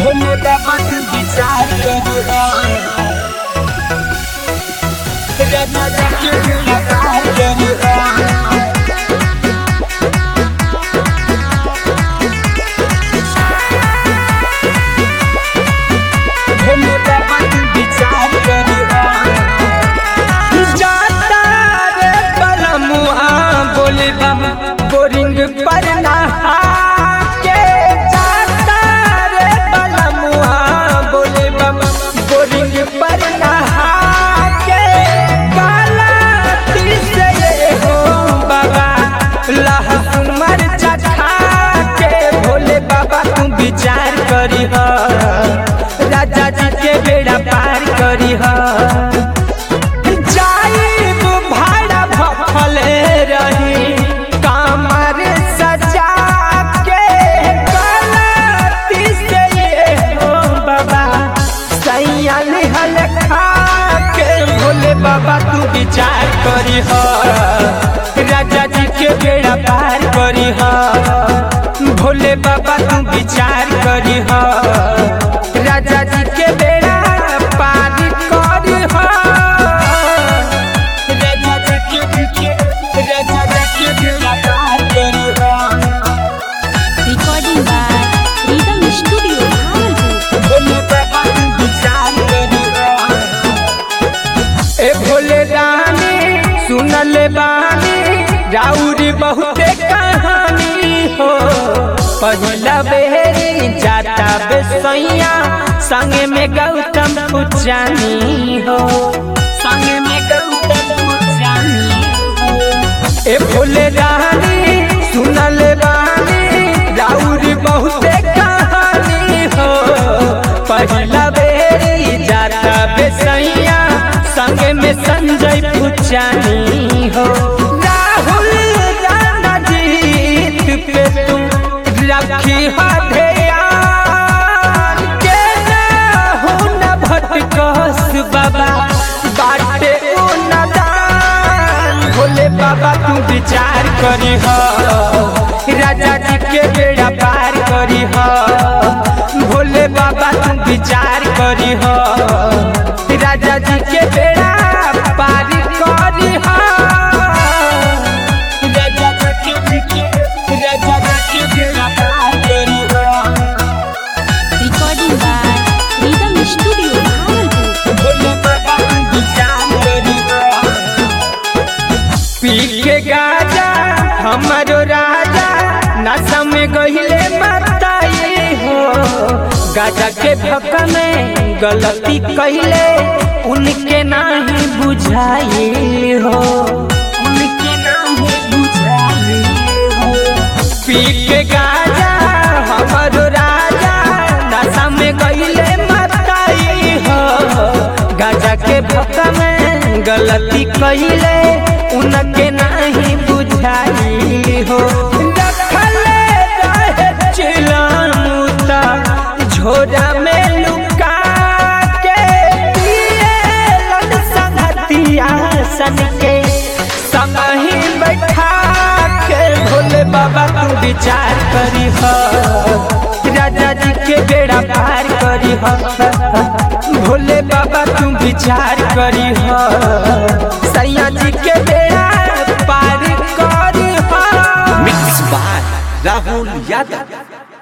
भोले बाबा तू विचार करो राजा जी के विचार करो भोले बाबा तू विचार करो जाता रे बलमुआ बोले बाबा बोरिंग पर नहा के जाता रे बलमुआ बोले बाबा बोरिंग पर नहा के काला से ये हो बाबा लहसुन मरचा खा के भोले बाबा तू विचार करी हो राजा जी के बेड़ा पार करी हो जाइब भाड़ा भफले रही कमर सजा के गलती से ये हो बाबा सैया निहल खा के भोले बाबा तू विचार करी हो राजा जी के बेड़ा पार करी हो भोले बाबा तू विचार करी हो राजा जी के बेड़ा पार करी हो राजा जी के राजा जी के बेड़ा पार करी हो Recording by Rhythm Studio, Bhagalpur. Bhole बाबा तू विचार करी हो ए भोले रानी सुनल बानी राउरी बहुते कहानी हो पहिला बेरी जाता बेसैया संगे में गौतम पुजानी हो संगे में गौतम पुजानी हो ए भोले रानी सुनल बानी राउरी बहुते कहानी हो पहिला बेरी जाता बेसैया संगे में संजय पुजानी हो राहुल राणा जीत पे तुम रखी हो ध्यान के ना हो न भटकस बाबा बाटे ओ नदान भोले बाबा तू विचार करी हो राजा जी के बेड़ा पार करी हो भोले बाबा तू विचार करी हो राजा जी के बेड़ा पार करी हो राजा जी के राजा जी के बेड़ा पार करी हो Recording by Rhythm Studio, Bhagalpur. Bhole बाबा तू विचार करी हो पी के गाजा हमारो राजा नशा में गहिले बताई हो गाजा के भक में गलती कहले उनके नाही बुझाई हो उनके नाही बुझाई हो पी के गाजा हमारो राजा नशा में गहिले मताई हो गाजा के भक में गलती कहले उनके नहीं बुझाई हो रखले रहे चिलमुता झोरा में लुका के पिएलन संगतिया सन के संगही बैठा के भोले बाबा तू विचार करी हो राजा जी के बेड़ा पार करी हो भोले बाबा तू विचार करी हो सैया जी के बेड़ा पार करी हो Mix by Rahul Yadav.